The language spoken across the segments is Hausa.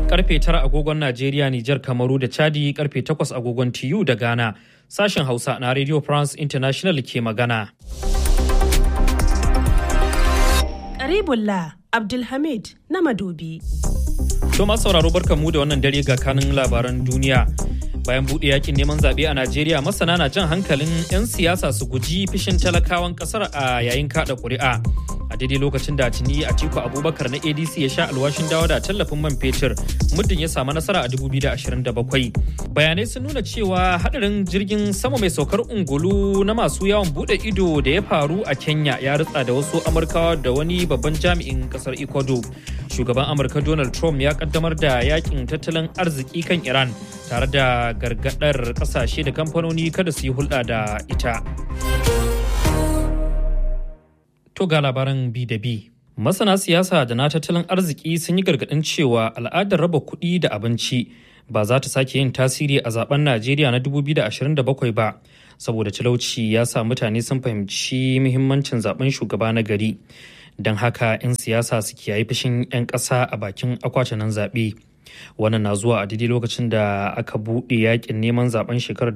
karfe 9 agogon Najeriya, Nijar, Kamaru da Chadi karfe 8 agogon TU da Ghana. Sashen Hausa na Radio France International ke magana. Karibullah Abdulhamid na Madobi. To masu sauraro barkanmu da wannan dare ga kanin labaran duniya. Bayan buɗe yakin neman zaɓe a Najeriya masana na jan hankalin 'yan siyasa su guji fishin talakawan ƙasar a yayin kaɗa ƙuri'a. a daidai lokacin da tuni Atiku Abubakar na ADC ya sha alwashin dawo da tallafin man fetur muddin ya samu nasara a 2027. Bayanai sun nuna cewa hadarin jirgin sama mai saukar ungulu na masu yawon bude ido da ya faru a Kenya ya ritsa da wasu Amurkawa da wani babban jami'in kasar Ecuador. Shugaban Amurka Donald Trump ya kaddamar da yakin tattalin arziki kan Iran tare da gargadar kasashe da kamfanoni kada su yi hulɗa da ita. To ga labaran bi da bi. Masana siyasa da na tattalin arziki sun yi gargaɗin cewa al'adar raba kuɗi da abinci ba za ta sake yin tasiri a zaben Najeriya na 2027 ba, saboda talauci ya sa mutane sun fahimci muhimmancin zaben shugaba na gari. Don haka 'yan siyasa su kiyaye fushin 'yan ƙasa a bakin akwatunan zaɓe. Wannan na zuwa a daidai lokacin da aka buɗe yakin neman zaben shekarar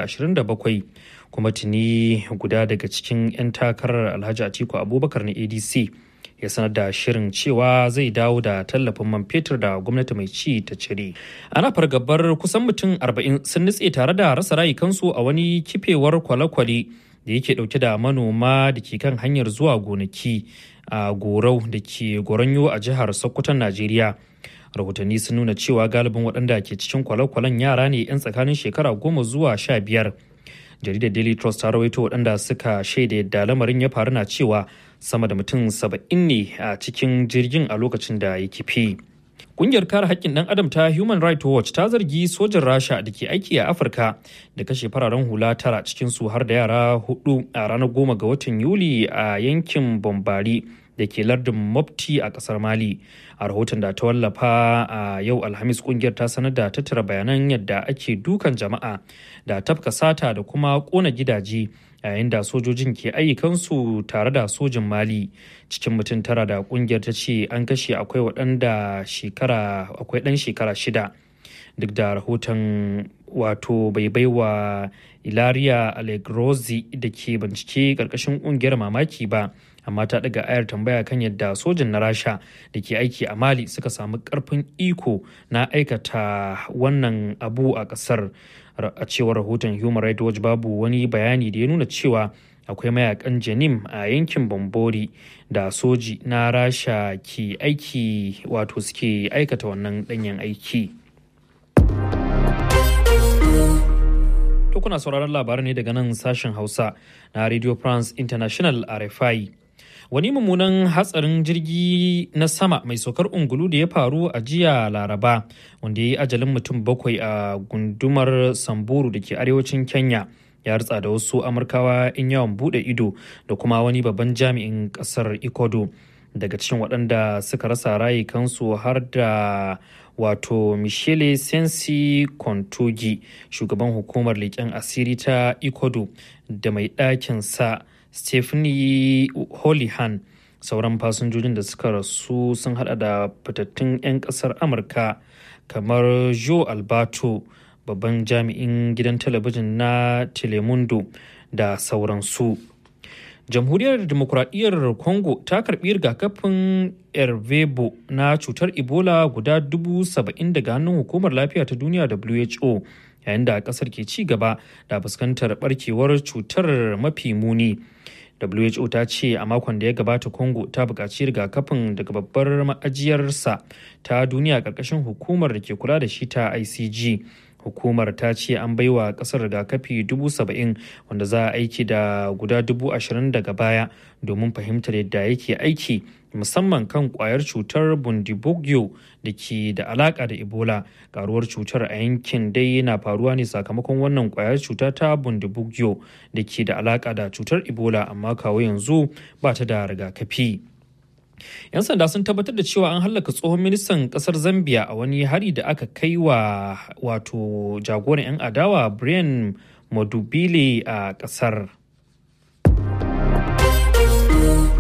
2027 kuma tuni guda daga cikin 'yan takarar alhaji atiku abubakar na adc ya sanar da shirin cewa zai dawo da tallafin man fetur da gwamnati mai ci ta cire ana fargabar kusan mutum 40 sun nutse tare da rasa rayukansu a wani kifewar kwale-kwale da yake dauke da manoma da ke kan hanyar zuwa gonaki a gorau da ke goronyo a jihar sokoton najeriya rahotanni sun nuna cewa galibin waɗanda ke cikin kwale-kwalen yara ne 'yan tsakanin shekara goma zuwa sha biyar jaridar daily trust ta rawaito waɗanda suka shaida yadda lamarin ya faru na cewa sama da mutum saba'in ne a cikin jirgin a lokacin da ya kifi Ƙungiyar kare haƙƙin ɗan adam ta Human Rights Watch ta zargi sojin Rasha da ke aiki a Afirka da kashe fararen hula tara cikin su har da yara hudu a ranar goma ga watan Yuli a yankin Bombari da ke lardin Mopti a ƙasar Mali. A rahoton da ta wallafa a yau Alhamis ƙungiyar ta sanar da tattara bayanan yadda ake dukan jama'a da tafka sata da kuma ƙona gidaje yayin da sojojin ke ayyukansu tare da sojin mali cikin mutum tara da kungiyar ta ce an kashe akwai waɗanda shekara akwai ɗan shekara shida duk da rahoton wato bai baiwa ilaria allegrozi da ke bincike ƙarƙashin ƙungiyar mamaki ba amma ta daga ayar tambaya kan yadda sojin na rasha da ke aiki a mali suka samu karfin iko na aikata wannan abu a kasar a cewar rahoton human rights watch babu wani bayani da ya nuna cewa akwai mayakan janim a yankin bambori da soji na rasha ke aiki wato suke aikata wannan danyen aiki to kuna sauraron labaran ne daga nan sashen hausa na radio france international rfi wani mummunan hatsarin jirgi na sama mai saukar ungulu da ya faru a jiya laraba wanda ya yi ajalin mutum bakwai a gundumar samburu da ke arewacin kenya ya ritsa da wasu amurkawa in yawon bude ido da kuma wani babban jami'in kasar ecuador daga cikin waɗanda suka rasa rayukansu har da wato michele sensi kontogi shugaban hukumar leƙen asiri ta ecuador da mai ɗakin sa Stephanie Holihan sauran fasinjojin da suka rasu sun hada da fitattun 'yan kasar Amurka kamar Joe Alberto babban jami'in gidan talabijin na Telemundo da sauransu. Jamhuriyar Demokuraɗiyyar Congo ta karɓi rigakafin Ervebo na cutar Ebola guda dubu saba'in daga hannun hukumar lafiya ta duniya WHO yayin da ƙasar ke ci gaba da fuskantar barkewar cutar mafi muni. WHO ta ce a makon da ya gabata Congo ta buƙaci rigakafin daga babbar ma'ajiyarsa ta duniya ƙarƙashin hukumar da ke kula da shi ta ICG. Hukumar ta ce an baiwa ƙasar rigakafi dubu saba'in wanda za a aiki da guda dubu ashirin daga baya domin fahimtar yadda yake aiki musamman kan kwayar cutar bundibugyo da ke da alaka da ebola karuwar cutar a yankin dai na faruwa ne sakamakon wannan kwayar cuta ta bundibugyo da ke da alaka da cutar ebola amma kawo yanzu ba ta da rigakafi 'yan sanda sun tabbatar da cewa an hallaka tsohon ministan kasar zambia a wani hari da aka kai wa wato jagoran 'yan adawa brian madubile a kasar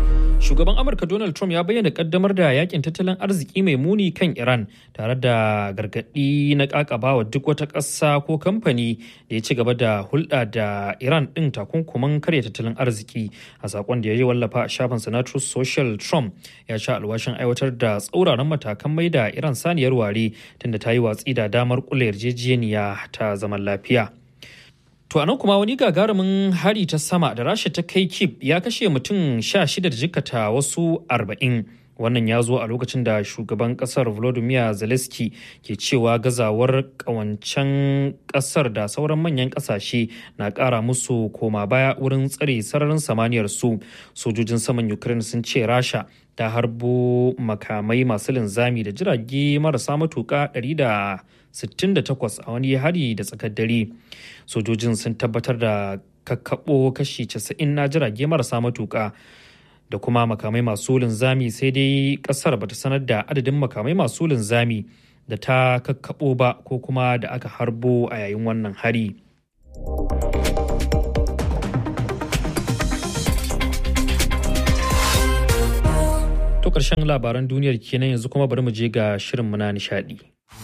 Shugaban Amurka Donald Trump ya bayyana kaddamar da yakin tattalin arziki mai muni kan Iran tare da gargaɗi na ƙaƙabawa duk wata ƙasa ko kamfani da ya ci gaba da hulɗa da Iran ɗin takunkuman karya tattalin arziki. A saƙon da ya yi wallafa a shafin na Truth Social Trump ya sha alwashin aiwatar da tsauraran matakan mai da Iran saniyar ware tunda ta yi watsi da damar kula yarjejeniya ta zaman lafiya. To anan kuma wani gagarumin hari ta sama da rasha ta kai kib ya kashe mutum sha shida da jikata wasu arba'in. Wannan ya zo a lokacin da shugaban kasar Volodymyr Zelensky ke cewa gazawar kawancen kasar da sauran manyan kasashe na kara musu koma baya wurin tsare sararin samaniyar su. Sojojin saman Ukraine sun ce Rasha ta harbo makamai masu linzami da jirage marasa matuka 168 a wani hari da tsakar dare. Sojojin sun tabbatar da kakkaɓo kashi 90 na jirage marasa matuka. da kuma makamai masu linzami sai dai kasar bata sanar da adadin makamai masu linzami da ta kakkaɓo ba ko kuma da aka harbo a yayin wannan hari. To ƙarshen labaran duniyar kenan yanzu kuma bari mu je ga shirin na nishadi.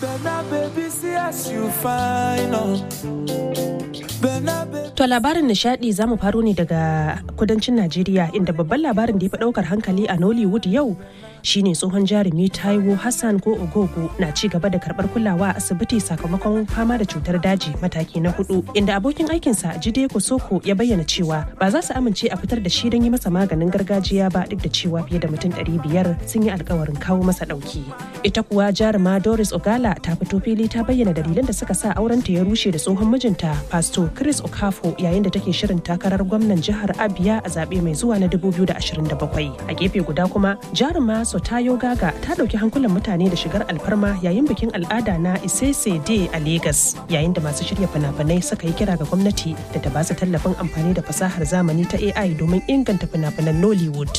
To labarin nishadi za mu faro ne daga kudancin Najeriya inda babban labarin da ya fi daukar hankali a Nollywood yau shine tsohon jarumi Taiwo Hassan ko Ogogo na ci gaba da karbar kulawa a asibiti sakamakon fama da cutar daji mataki na hudu inda abokin aikinsa Jide Kosoko ya bayyana cewa ba za su amince a fitar da shi don yi masa maganin gargajiya ba duk da cewa fiye da mutum ɗari biyar sun yi alkawarin kawo masa ɗauki. Ita kuwa jaruma Doris Ogala ta fito fili ta bayyana dalilan da suka sa aurenta ya rushe da tsohon mijinta Pastor Chris Okafo yayin da take shirin takarar gwamnan jihar Abia a zaɓe mai zuwa na 2027. A gefe guda kuma jaruma Sotayo Gaga ta ɗauki hankulan mutane da shigar alfarma yayin bikin al'ada na Isese Day a Legas yayin da masu shirya fina-finai suka yi kira ga gwamnati da ta ba su tallafin amfani da fasahar zamani ta AI domin inganta fina-finan Nollywood.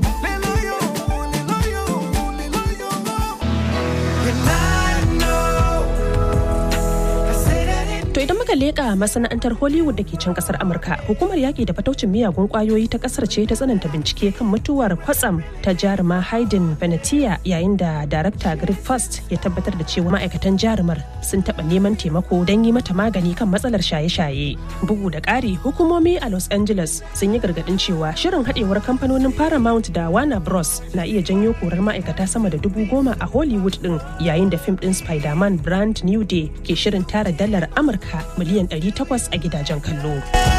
To idan muka leƙa masana'antar Hollywood da ke can kasar Amurka, hukumar yaƙi da fataucin miyagun ƙwayoyi ta ƙasar ce ta tsananta bincike kan mutuwar kwatsam ta jaruma Hayden Venetia yayin da darakta Greg Fast ya tabbatar da cewa ma'aikatan jarumar sun taɓa neman taimako don yi mata magani kan matsalar shaye-shaye. Bugu da ƙari, hukumomi a Los Angeles sun yi gargaɗin cewa shirin haɗewar kamfanonin Paramount da Warner Bros na iya janyo korar ma'aikata sama da dubu goma a Hollywood ɗin yayin da fim ɗin Spider-Man Brand New Day ke shirin tara dalar Amurka Amurka miliyan 800 a gidajen kallo.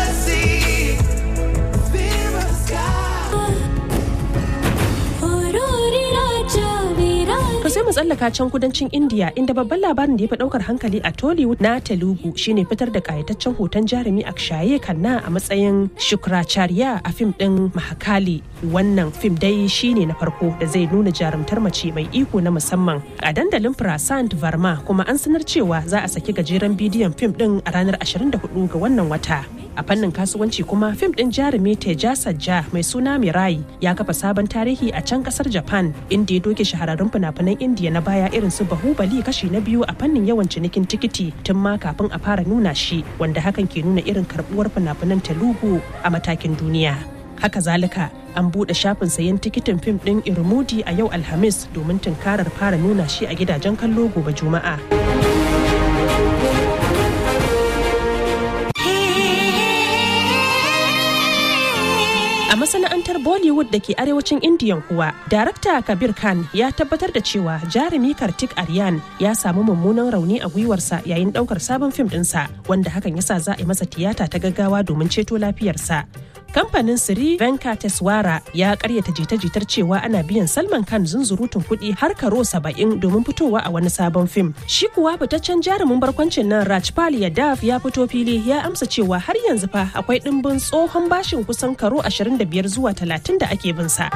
To sai mu tsallaka can kudancin India inda babban labarin da ya fi daukar hankali a Tollywood na Telugu shine fitar da kayataccen hoton jarumi Akshaye Khanna a matsayin Shukracharya a fim din Mahakali. Wannan fim dai shine na farko da zai nuna jarumtar mace mai iko na musamman a dandalin Prasant Varma kuma an sanar cewa za a saki gajeren bidiyon fim din a ranar 24 ga wannan wata. A fannin kasuwanci kuma fim din jarumi Teja Sajja mai suna Mirai ya kafa sabon tarihi a can kasar Japan inda ya doke shahararrun fina-finan Indiya na baya irin su Bahubali kashi na biyu a fannin yawan cinikin tikiti tun ma kafin a fara nuna shi wanda hakan ke nuna irin karbuwar fina-finan Telugu a matakin duniya. Haka zalika an buɗe shafin sayan tikitin fim ɗin Irmudi a yau Alhamis domin tunkarar fara nuna shi a gidajen kallo gobe Juma'a. A masana'antar Bollywood da ke arewacin Indiyan kuwa, darakta Kabir Khan ya tabbatar da cewa jarumi Kartik Aryan ya samu mummunan rauni a gwiwarsa yayin daukar sabon fim ɗinsa, wanda hakan yasa za a yi masa tiyata ta gaggawa domin ceto lafiyarsa. Kamfanin Siri Venkateswara ya karyata jita-jitar cewa ana biyan Salman Khan zunzurutun kuɗi har karo saba'in domin fitowa a wani sabon fim. Shi kuwa fitaccen jarumin barkwancin nan Rajpal Yadav ya fito fili ya amsa cewa har yanzu fa akwai ɗimbin tsohon bashin kusan karo 25 zuwa 30 da ake bin sa.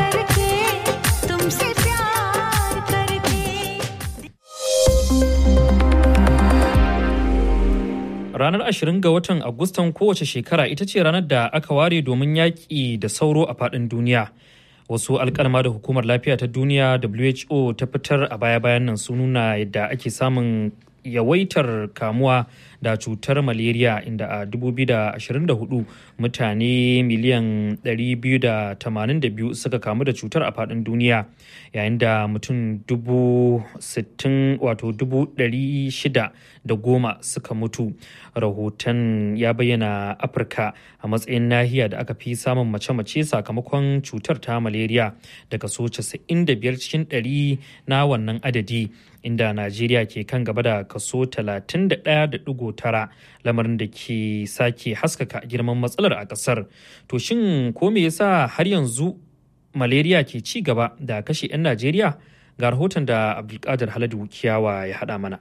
Ranar 20 ga watan Agustan kowace shekara ita ce ranar da aka ware domin yaƙi da sauro a faɗin duniya. Wasu alkalma da hukumar lafiya ta duniya WHO ta fitar a baya-bayan nan sun nuna yadda ake samun yawaitar kamuwa da cutar malaria inda a 2024 mutane miliyan 282 suka kamu da cutar a faɗin duniya yayin da mutum 60 wato 600 da goma suka mutu rahoton ya bayyana afirka a matsayin nahiya da aka fi samun mace-mace sakamakon cutar ta malaria da kaso 95 cikin 100 na wannan adadi inda najeriya ke kan gaba da kaso 31.9 lamarin da ke sake haskaka girman matsalar a kasar to shin ko me yasa har yanzu malaria ke ci gaba da kashe 'yan najeriya ga rahoton da abdulkadir haladu kiyawa ya hada mana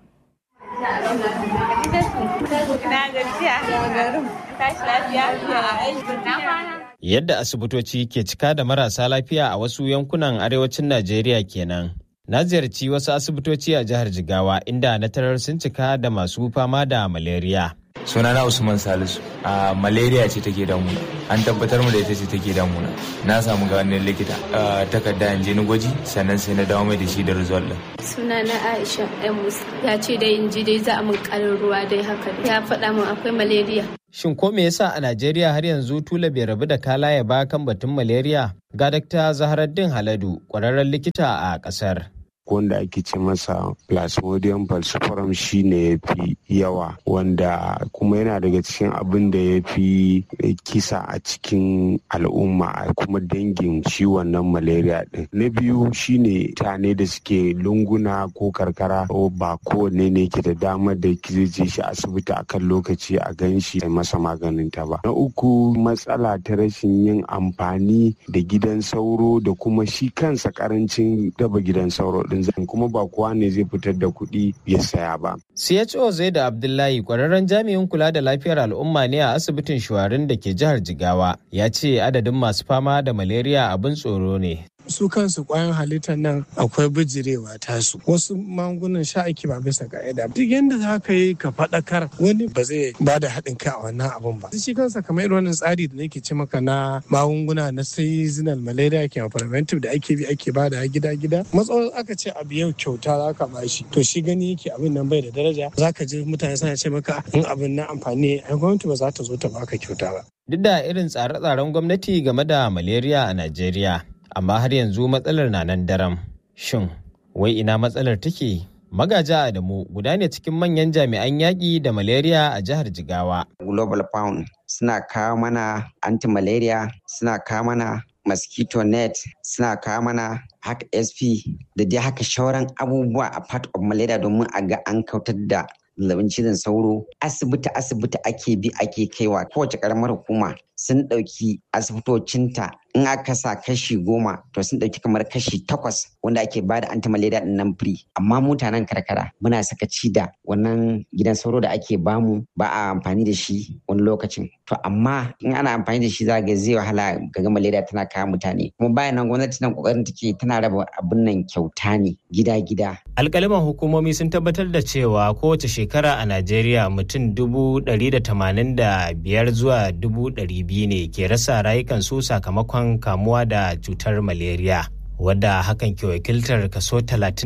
Yadda asibitoci ke cika da marasa lafiya a wasu yankunan arewacin Najeriya kenan. Na ziyarci wasu asibitoci a jihar Jigawa inda na tarar sun cika da masu fama da malaria. sunana usman salisu a malaria ce take damuna an tabbatar mu da ita ce take damuna na samu ganin likita takarda in je ni gwaji sannan sai na dawo mai da shi da result din sunana aisha yan musa ya ce dai in ji dai za a min karin ruwa dai haka ya faɗa min akwai malaria Shin ko me yasa a Najeriya har yanzu tula bai rabu da kalaye ba kan batun malaria? Ga Dr. Zaharaddin Haladu, ƙwararren likita a ƙasar. wanda ake ce masa plasmodium falciparum shi ne ya fi yawa wanda kuma yana daga cikin abin da ya fi kisa a cikin al'umma kuma dangin shi wannan malaria din na biyu shine tane da suke lunguna ko karkara ba kowanne ne ke da damar da zai je shi asibiti akan lokaci a gan shi masa maganin ta ba na uku matsala ta rashin yin amfani da gidan sauro da kuma shi kansa karancin daba gidan sauro din zan kuma ba kowa ne zai fitar da kuɗi ya saya ba. CHO Zaida Abdullahi kwararren jami'in kula da lafiyar al'umma ne a asibitin Shuwarin da ke jihar Jigawa ya ce adadin masu fama da malaria abin tsoro ne. su kansu kwayan halittar nan akwai bijirewa tasu wasu magungunan sha ake ba bisa ka'ida duk yadda za ka yi ka faɗakar wani ba zai ba da haɗin kai a wannan abun ba shi kansa kamar irin wannan tsari da nake ce maka na magunguna na seasonal malaria ke preventive da ake bi ake ba da gida gida matsawar aka ce abu yau kyauta za ka ba shi to shi gani yake abin nan bai da daraja za ka ji mutane suna ce maka in abin na amfani ai gwamnati ba za ta zo ta baka kyauta ba Duk da irin tsare-tsaren gwamnati game da malaria a Najeriya, amma har yanzu matsalar na nan daram. Shin, wai ina matsalar take? Magaja Adamu guda ne cikin manyan jami'an yaƙi da malaria a jihar Jigawa. Global Pound suna kawo mana anti-malaria, suna kawo mana mosquito net, suna kawo mana haka SP da dai haka shauran abubuwa a part of malaria domin a ga an kautar da zazzabin cizon sauro asibiti asibiti ake bi ake kaiwa kowace karamar hukuma sun ɗauki asibitocinta in aka sa kashi goma to sun ɗauki kamar kashi takwas wanda ake ba da anti-malaria ɗin nan free amma mutanen karkara muna sakaci da wannan gidan sauro da ake bamu ba a amfani da shi wani lokacin to amma in ana amfani da shi za ga zai wahala ga malaria tana kawo mutane kuma bayan nan gwamnati nan kokarin take tana raba abin nan kyauta ne gida-gida Alƙaliman hukumomi sun tabbatar da cewa kowace shekara a Najeriya mutum dubu ɗari da tamanin da biyar zuwa dubu ɗari biyu ne ke rasa rayukansu sakamakon kamuwa da cutar malaria. wadda hakan ke wakiltar kaso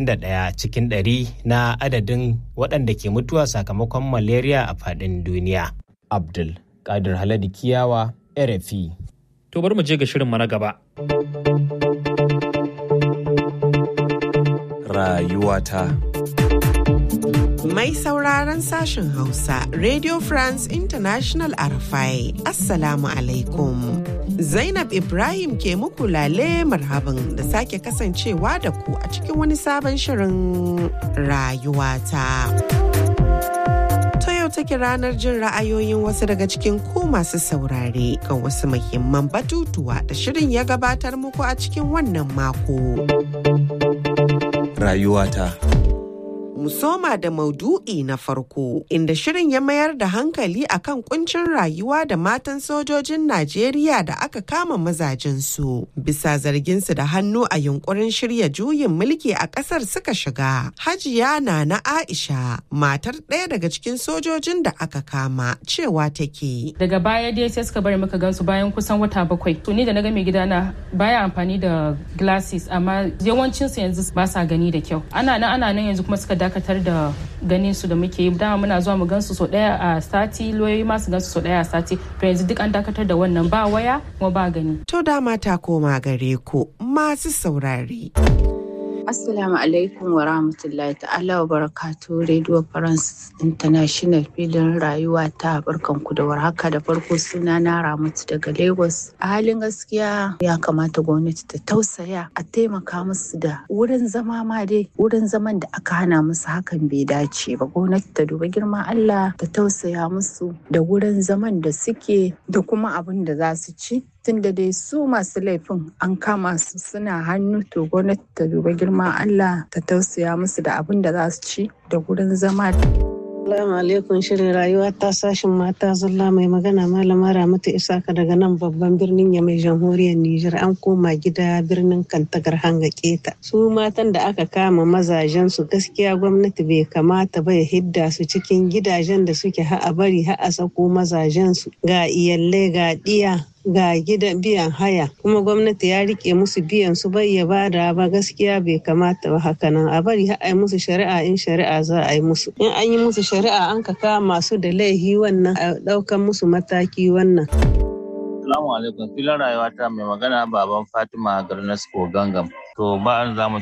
31 cikin ɗari na adadin waɗanda ke mutuwa sakamakon malaria a faɗin duniya. Abdul Kadir Haladi Kiyawa, RFI. To bari mu je ga shirin na gaba. Rayuwata. Mai sauraron sashen Hausa, Radio France International Arafai, Assalamu alaikum. Zainab Ibrahim ke muku lale marhaban da sake kasancewa da ku a cikin wani sabon shirin rayuwata. Ta yau take ranar jin ra'ayoyin wasu daga cikin ku masu saurare kan wasu muhimman batutuwa da shirin ya gabatar muku a cikin wannan mako. Rayuwata. mu soma da maudu'i na farko inda shirin ya mayar da hankali akan kuncin rayuwa da matan sojojin Najeriya da aka kama mazajensu bisa zarginsu da hannu a yunkurin shirya juyin mulki a kasar suka shiga. Hajiya na na Aisha matar ɗaya daga cikin sojojin da aka kama cewa take. Daga baya dai sai suka bari muka gansu bayan kusan wata bakwai. To ni da na ga mai gidana baya amfani da glasses amma yawancinsu yanzu ba sa gani da kyau. Ana nan ana nan yanzu kuma suka dakatar da ganin su da muke yi dama muna zuwa mu gansu sau daya a sati loyoyi ma su gansu sau daya a sati to yanzu duk an dakatar da wannan ba waya kuma ba gani To dama ta koma gare ku masu saurare. Assalamu alaikum wa rahmatullahi ta'ala wa barakatu Radio France International filin rayuwa ta barkanku da warhaka da farko suna na Ramatu daga Lagos. A halin gaskiya ya kamata gwamnati ta tausaya a taimaka musu da wurin zama ma dai wurin zaman da aka hana musu hakan bai dace ba. Gwamnati ta duba girman Allah ta tausaya musu da wurin zaman da suke da kuma abin da za su ci tunda dai su masu laifin an kama su suna hannu to gwamnati ta duba girman Allah ta tausaya musu da abin da za su ci da gurin zama. Assalamu alaikum shirin rayuwa ta sashin mata zalla mai magana malama Ramatu Isaka daga nan babban birnin ya mai jamhuriyar Nijar an koma gida birnin Kantagar hanga keta. Su matan da aka kama mazajen su gaskiya gwamnati bai kamata ba ya hidda su cikin gidajen da suke ha'a bari ha'a sako mazajen su ga iyalai ga diya ga gidan biyan haya kuma gwamnati ya rike musu biyan su bai ya bada ba gaskiya bai kamata ba haka nan a bari a yi musu shari'a in shari'a za a yi musu in an yi musu shari'a an ka kama su da laihi wannan a daukan musu mataki wannan Assalamu alaikum filin rayuwa ta mai magana baban Fatima Garnasko Gangam to ba za mu